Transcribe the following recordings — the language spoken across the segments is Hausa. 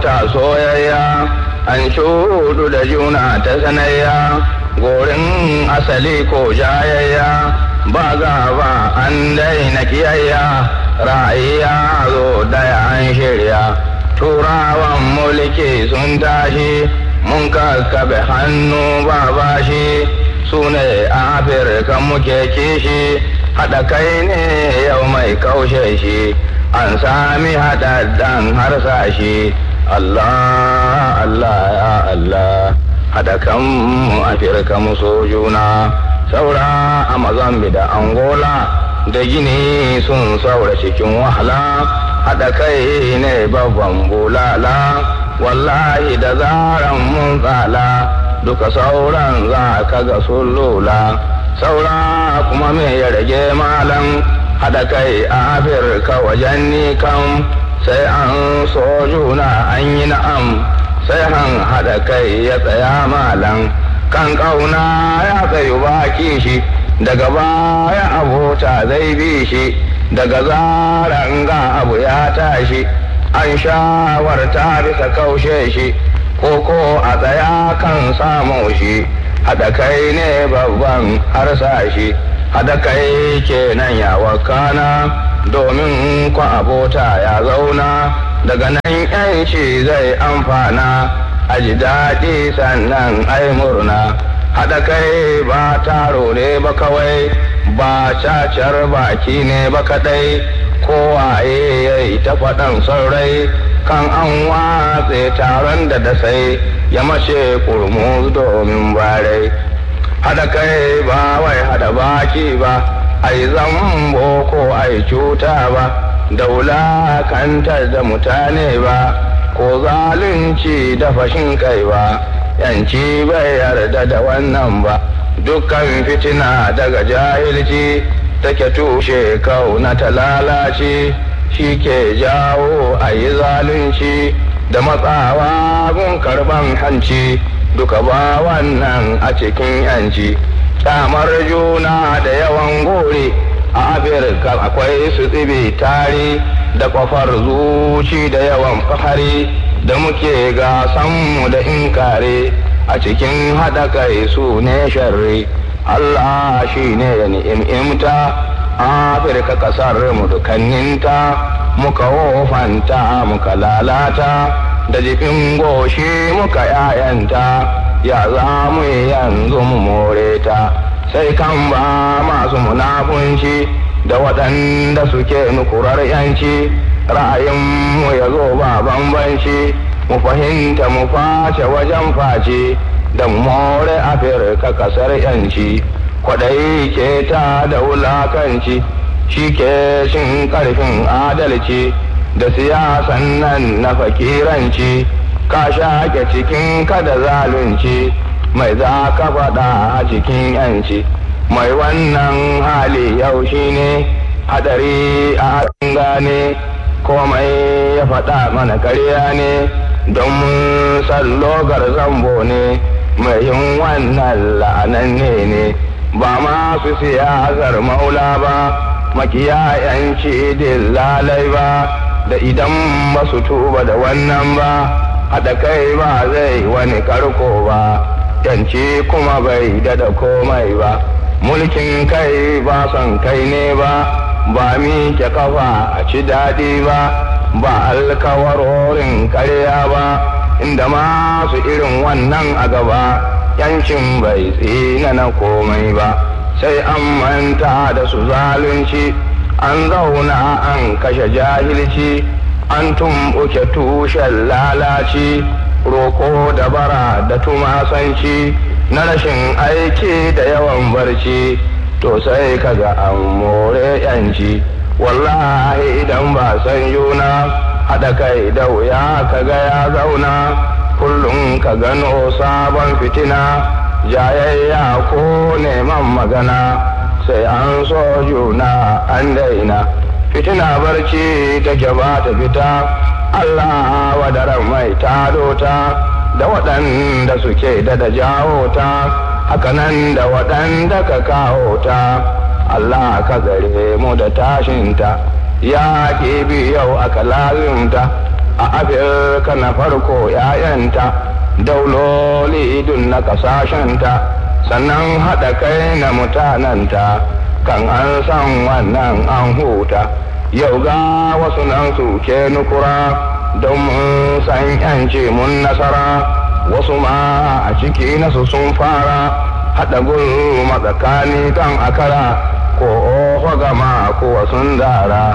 abota soyayya an shudu da juna ta sanayya gorin asali ko jayayya ba gaba an daina kiyayya ra'ayya zo daya an shirya turawan mulki sun tashi mun kakkabe hannu ba bashi su ne afirka muke kishi haɗa kai ne yau mai kaushe shi an sami haɗaɗɗen harsashi Allah Allah ya Allah haɗa kanmu afirka mu so juna saura a mazambi da angola da gini sun saura cikin wahala haɗa kai ne babban bulala wallahi da zaran mun tsala duka sauran za ka ga sun lula saura kuma me ya rage malam haɗa kai a afirka wajen ni kam sai an so juna an yi na'am sai han haɗa kai ya tsaya malam kan ƙauna ya tsayu baki shi daga baya abota zai bi shi daga zaran ga abu ya tashi an shawarta bisa kaushe shi koko a tsaya kan samu shi haɗa kai ne babban harsashi haɗa kai kenan ya wakana domin kwa abota ya zauna daga nan yanci zai amfana a ji daɗi sannan ai murna haɗa kai ba taro ne ba kawai ba cacar baki ne ba kaɗai kowaye ya yi ta faɗan saurai kan an watse taron da da sai ya mace kurmu domin barai haɗa kai ba wai haɗa baki ba ai zambo ko ai cuta ba daula kantar da mutane ba ko zalunci da fashin kai ba yanci bai yarda da wannan ba dukkan fitina daga jahilci take tushe kauna ta lalace shi ke jawo a yi zalunci da matsawa gun karban hanci duka ba wannan a cikin yanci kyamar juna da yawan gore a afirka akwai su tsibi tare da kwafar zuci da yawan fahari da muke gasanmu da inkare a cikin haɗa kai su ne sharri Allah shi ne ya ni'imta afirka ƙasar mu dukanninta muka wofanta muka lalata da jikin goshi muka yayanta ya za mu yanzu mu more ta sai kan ba masu munafunci da waɗanda suke nukurar yanci ra'ayinmu ya zo ba bambanci mu fahimta mu face wajen face da more afirka kasar yanci kwaɗayi ke ta da wulakanci shi ke shin ƙarfin adalci da siyasan nan na fakiranci ka shaƙe cikin kada zalunci mai za ka faɗa a cikin yanci mai wannan hali yau shi ne hadari a gane komai ya faɗa mana karya ne don mun sallogar zambo ne mai yin wannan la'ananne ne ba masu siyasar maula ba makiyayanci lalai ba da idan ba su tuba da wannan ba haɗa kai ba zai wani karko ba yanci kuma bai dada komai ba mulkin kai ba son kai ne ba ba miƙe kafa a ci daɗi ba ba alkawarorin karya ba inda masu irin wannan a gaba yancin bai tsina na komai ba sai an manta da su zalunci an zauna an kashe jahilci an tumɓuke tushen lalaci roko da bara da tumasanci na rashin aiki da yawan barci to sai kaga an more yanci wallahi idan ba san yuna haɗa kai da wuya kaga ya zauna kullum ka gano sabon fitina jayayya ko neman magana sai an so juna an daina fitina barci take ba ta fita Allah wadaran mai tado ta da waɗanda suke da da jawo ta hakanan da waɗanda ka kawo ta Allah ka gare mu da tashinta ya bi yau aka lazimta a afirka na farko ‘ya'yanta dauloli idun na ƙasashenta sannan haɗa kai na mutanenta kan an san wannan an huta yau ga wasu nan su ke nukura don mun san ‘yanci mun nasara wasu ma a ciki nasu sun fara haɗa gulma tsakani kan akara ko oho gama ko sun dara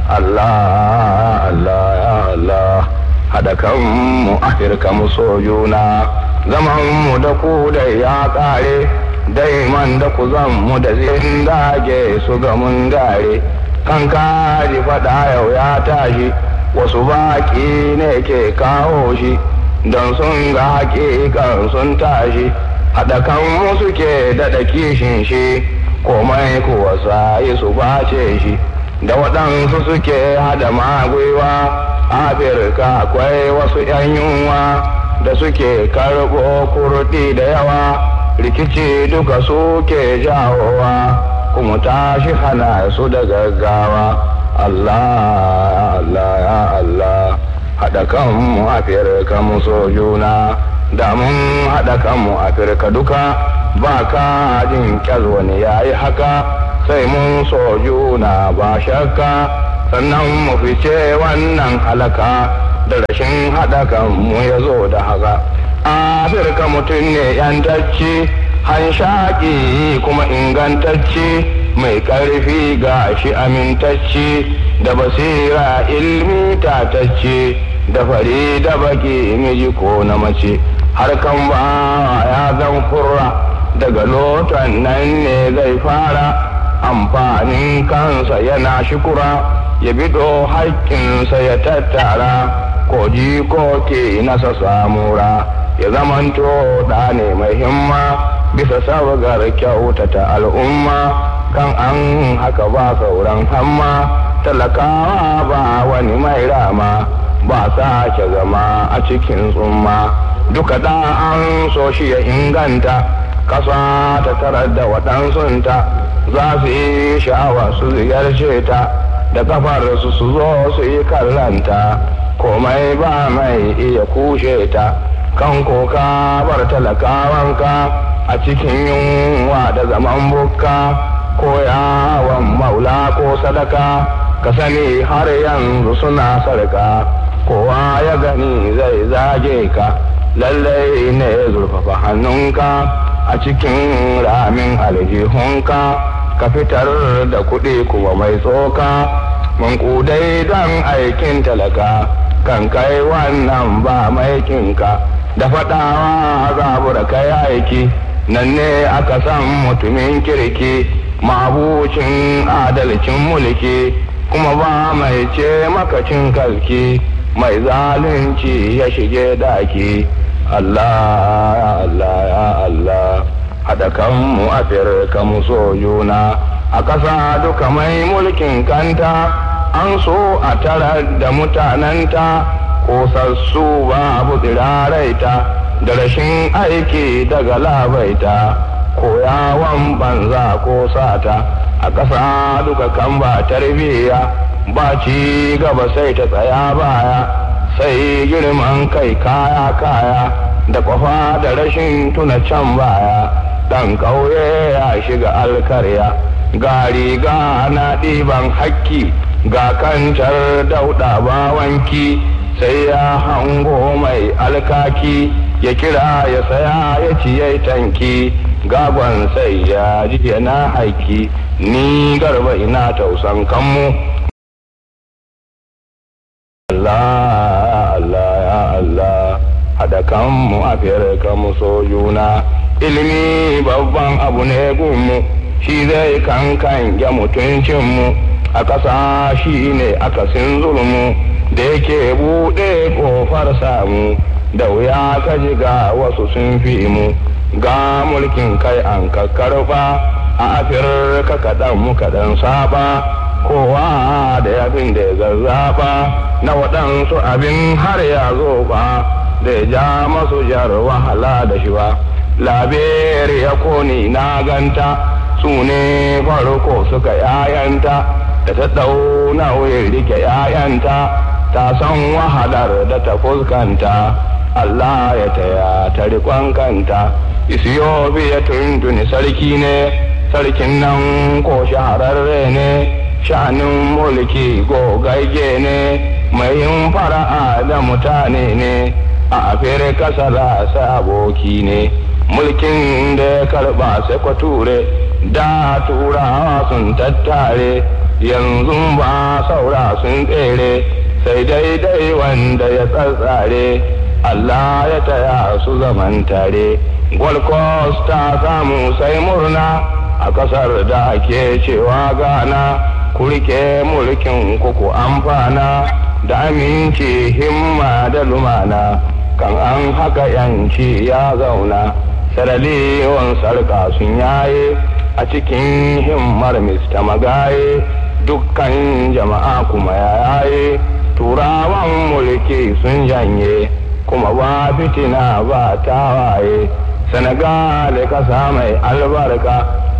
Allah Allah ya Allah haɗa kanmu afirka mu so juna zaman mu da ku da ya ƙare daiman da ku zan mu da zin dage su ga mun gare kan kaji faɗa yau ya tashi wasu baƙi ne ke kawo shi don sun ga haƙiƙan sun tashi haɗa kan suke daɗa kishin shi komai kuwa sayi su bace shi da waɗansu suke hada magwiwa afirka akwai wasu 'yan yunwa da suke karɓo kurɗi da yawa rikici duka suke jawowa kuma tashi hana su da gaggawa allah allah ya allah haɗa kanmu afirka mu so juna da mun haɗa kanmu afirka duka ba ka jin wani ya yi haka sai mun so juna ba shakka sannan mu fice wannan halaka da rashin haɗa kanmu ya zo da haka afirka mutum ne yantacci hanshaƙi kuma ingantacci mai ƙarfi ga shi amintacci da basira ilmi tatacci da fari da baki miji ko na mace harkan ba ya zan kurra daga lotan nan ne zai fara amfanin kansa yana shukura ya bido haƙƙinsa ya tattara ko ko ke nasa samura ya zamanto da ne mai himma bisa sabgar kyautata al'umma kan an haka ba sauran hamma talakawa ba wani mai rama ba sake zama a cikin tsumma duka da an so shi ya inganta ƙasa ta tarar da waɗansunta za su yi sha'awa su ziyarce ta da kafar su su zo su yi kallanta komai ba mai iya kushe ta kan koka bar talakawanka a cikin yunwa da zaman bukka ko yawon maula ko sadaka ka sani har yanzu suna sarka kowa ya gani zai zage ka lallai ne zurfafa hannunka a cikin ramin aljihunka ka fitar da kuɗi kuma mai tsoka mankudai don aikin talaka kan kai wannan ba maikinka da faɗawa zabura kai aiki nan ne aka san mutumin kirki mabucin adalcin mulki kuma ba mai ce makacin kalki mai zalunci ya shige daki Allah ya Allah ya Allah haɗa kanmu afirka mu so juna a ƙasa duka mai mulkin kanta an so a tara da mutanenta kosassu babu tsiraraita da rashin aiki daga labaita ko yawon banza ko sata a ƙasa duka kan ba tarbiyya ba ci gaba sai ta tsaya baya sai girman kai kaya kaya da kwafa da rashin tuna can baya ɗan ƙauye ya shiga alkarya ga riga na ɗiban hakki ga kantar dauɗa bawanki sai ya hango mai alkaki ya kira ya saya ya ciye tanki gagon sai ya ji yana haiki ni garba ina tausan kanmu Allah Allah ya Allah haɗa kanmu a kanmu so juna ilimi babban abu ne gunmu shi zai kankan ya mutuncinmu a ƙasa shi ne akasin zulmu da yake buɗe ƙofar samu da wuya ka ji ga wasu sun fi mu ga mulkin kai an ka karɓa a afirka kaɗan mu kaɗan saba kowa da yabin da ya zazzaɓa na waɗansu abin har ya zo ba da ya ja masu jar wahala da shi ba laberi ya koni na ganta su ne farko suka yayanta da ta ɗau nauyin rike yayanta ta san wahalar da ta fuskanta Allah ya taya ta riƙon kanta isiyobiya tuntuni sarki ne sarkin nan ko shahararre ne sha'anin mulki gogagge ne mai yin fara'a da mutane ne a afirka sarasa aboki ne mulkin da ya karba sai kwature da turawa sun tattare yanzu ba saura sun tsere sai daidai wanda ya tsatsare Allah ya taya su zaman tare Gold Coast ta samu sai murna a kasar da ake cewa gana kurke mulkin kuku amfana da aminci himma da lumana kan an haka yanci ya zauna saraliyon sarka sun yaye a cikin himmar mista magaye dukkan jama'a kuma ya yaye turawan mulki sun janye kuma ba fitina ba tawaye senegal kasa mai albarka